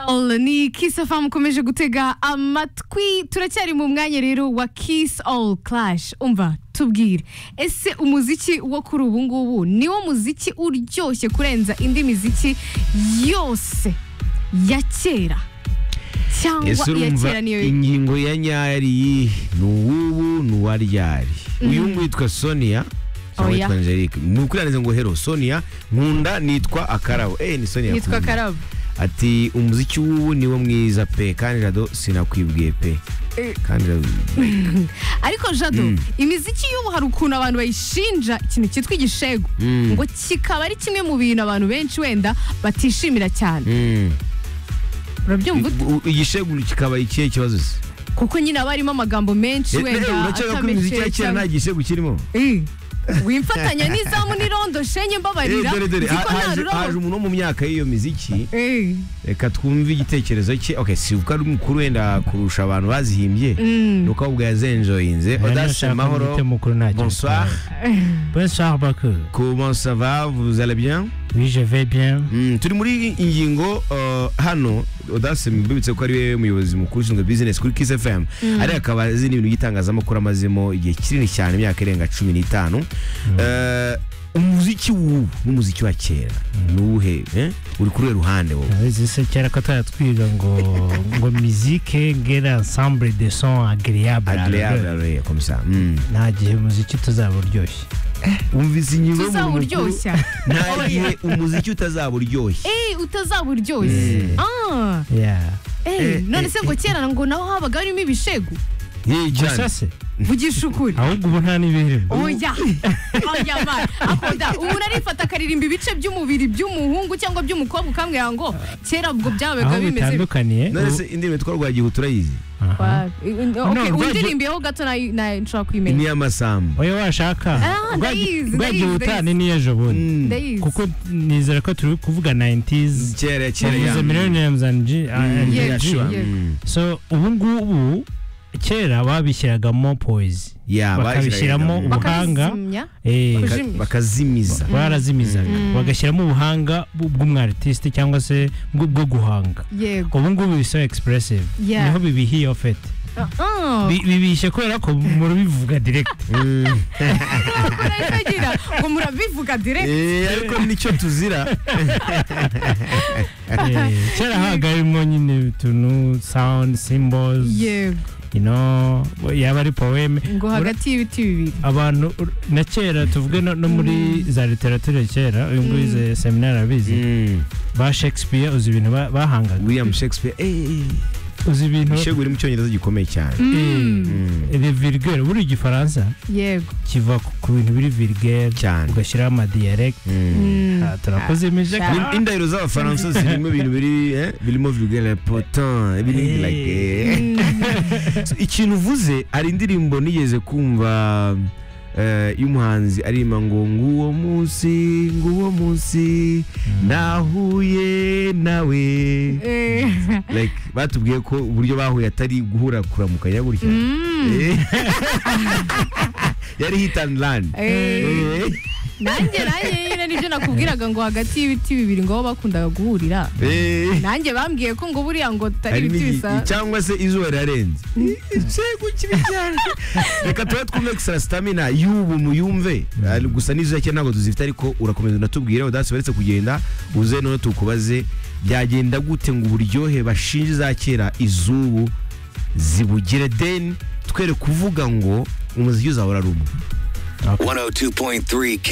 all ni kiss fm ukomeje gutega amatwi turacyari mu mwanya rero wa kiss all clash umva tubwire ese umuziki wo kuri ubu ngubu niwo muziki uryoshye kurenza indi miziki yose ya kera cyangwa ese iya urumva kera niyo ingingo ya nyayo ari iyihe ni uwubu ni uwa ryari uyu nguyu witwa sonia cyangwa Oya. witwa angelique ni ukurangiza ngo hero sonia nkunda nitwa akarabo eh ni sonia yitwa Nkunda. karabo ati umuziki w'ubu niwo mwiza pe kandi rado sinakwibwiye pe Eh. kandi rado ariko jado imiziki y'ubu hari ukuntu abantu bayishinja ikintu cyitwa igishegu Mm. ngo kikaba ari kimwe mu bintu abantu benshi wenda batishimira cyane Mm. urabyumva ute? U- igisheguru kikaba ikihe kibazo se kuko nyine haba harimo amagambo menshi Eh, eh, wenda urakeka ko imiziki ya kera nta atamekeye gishegu kirimo wimfatanya n'izamu n'irondo shenye Eh, mbabarira dore dore nzi ko ha- nta haje rurabo. haje umuntu wo mu myaka y'iyo miziki Eh, reka twumve igitekerezo cye okay si uko ari umukuru wenda kurusha abantu bazihimbye ni uko ahubwo yazenjoyinze niyo odase nshaka mahoro mwite mukuru ntacyo bonsoir Bonsoir Baku. comment ça va vous allez bien Oui, je vais bien. Mm, turi muri ingingo uh, hano odase mbibutse ko ari we muyobozi mukuru ushinzwe business kuri kiss fm ari akaba azi n'ibintu by'itangazamakuru amazemo igihe kinini cyane imyaka irenga cumi n'itanu Eh, umuziki w'ubu n'umuziki wa kera ni uwuhe eh? uri kuri we ruhande wowe Urabizi se kera ko tutari twiga ngo ngo musique ngera ensemble de son agréable. agreable alors, comme ça Mm. Nta gihe umuziki tuzaba uryoshye. wumvise ingingo y'umuntu mukuru? tuzawuryoshya nta gihe umuziki utazaba uryoshye Eh, utazawuryoshya Ah, Yeah. eh, Eh, none eh, se ngo kera ngo naho habaga harimo ibishegu Ye, Jan, Gusa se vugisha ukuri ahubwo ubu nta n'ibirimo. oya oya mara akunda umuntu arifata akaririmba ibice by'umubiri by'umuhungu cyangwa by'umukobwa ukambwira ngo kera ubwo byabaga aho bimeze bite. bitandukaniye none se indirimbo yitwa rwagihu turayizi aha. Okay, No, undirimbeho gato nayo- nayo nshobora ni kuyimenya iy'amasamba oya washaka Ah, Rwagi- ndayizi, ndayizi, rwagiye ubutane n'iyo ejo bundi Mm. ndayizi kuko nizera ko turi kuvuga 90s kera kera yavuze ya millenniums and G- and Yego, G. yego. Mm. so ubu ngubu kera babishyiragamo poezi Ya, bakabishyiramo bashyiragamo- ubuhanga. bakabizimya Eh, Baka- Kujimira. bakazimiza barazimizaga bagashyiramo ubuhanga bw- bw'umwaritiste cyangwa se bw- bwo guhanga yego ubu ngubu bisa expressive Yeah. niho bibihiye ofete Ah, bibishye kubera ko murabivuga direct Mm. urabivugira ngo murabivuga direct Eh, ariko nicyo tuzira Eh, kera habaga harimo nyine utuntu sound symbols yego you know yaba ari poeme ngo hagati y'ibiti bibiri abantu ur- na kera tuvuge no, no muri za literature kera uyu nguyu ize seminari abizi Mm. ba shakespeare uzi ibintu ba- bahangaga william shakespeare eh, uzi ibintu shegu uri mu cyongereza gikomeye cyane eh, Mm. les virgule buri gifaransa yego kiva ku- ku bintu biri virgule cyane ugashyiraho amadiyarekiti Mm. Mm. turakoze imije Ah. Ni- indahiro z'abafaransa zirimo ibintu biri eh, birimo vulgaire potin ibintu Eh. like eh. So, ikintu uvuze hari indirimbo nigeze kumva eh, y'umuhanzi arima ngo nguwo munsi nguwo munsi nahuye nawe Eh, like batubwiye ko uburyo bahuye atari guhura kuramukanya gutya mm. Eh. yari hit and land Eh, Eh. nanjye nanjye nyine nibyo nakubwiraga ngo hagati y'ibiti bibiri ngo aho bakundaga guhurira Eh. nanjye bambwiye ko ngo buriya ngo hari tutari ibiti n'igi- bisa cyangwa se izuba rirarenze Shegu kibi cyane reka tuba twumve gusa sitamina y'ubu muyumve Ah, gusa n'izo yake ntabwo tuzifite ariko urakomeza unatubwire udasi baretse kugenda uze noneho tukubaze byagenda gute ngo uburyohe bashinje za kera izubu zibugire deni twere kuvuga ngo umuziki uzahora ari umwe 102.3